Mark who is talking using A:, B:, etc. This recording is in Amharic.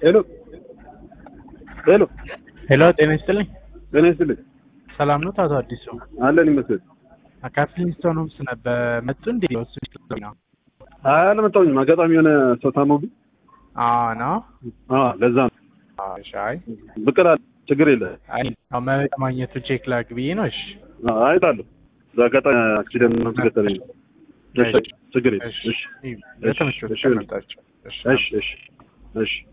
A: ሄሎ ሄሎ
B: ሄሎ ጤና ይስጥልኝ።
A: ጤና ይስጥልኝ።
B: ሰላም ነው አቶ አዲሱ?
A: አለን ይመስል
B: ካፕሊንስቶን ሆምስ ነበር መጡ እንዴ? ወሱ ነው
A: አይ አልመጣሁኝም። አጋጣሚ የሆነ ሰው ታሞብኝ።
B: አዎ ነው።
A: አዎ ለዛ ነው
B: አዎ ሻይ
A: ብቅ እላለሁ። ችግር የለ
B: አይ አዎ መብት ማግኘቱ ቼክ ላግ ብዬ ነው። እሺ
A: አይጣለሁ። በአጋጣሚ አክሲደንት ነው ተገጠረኝ። እሺ ችግር የለ።
B: እሺ
A: እሺ
B: በተመቸው
A: እሺ፣
B: ተመጣጣቸው። እሺ
A: እሺ እሺ እሺ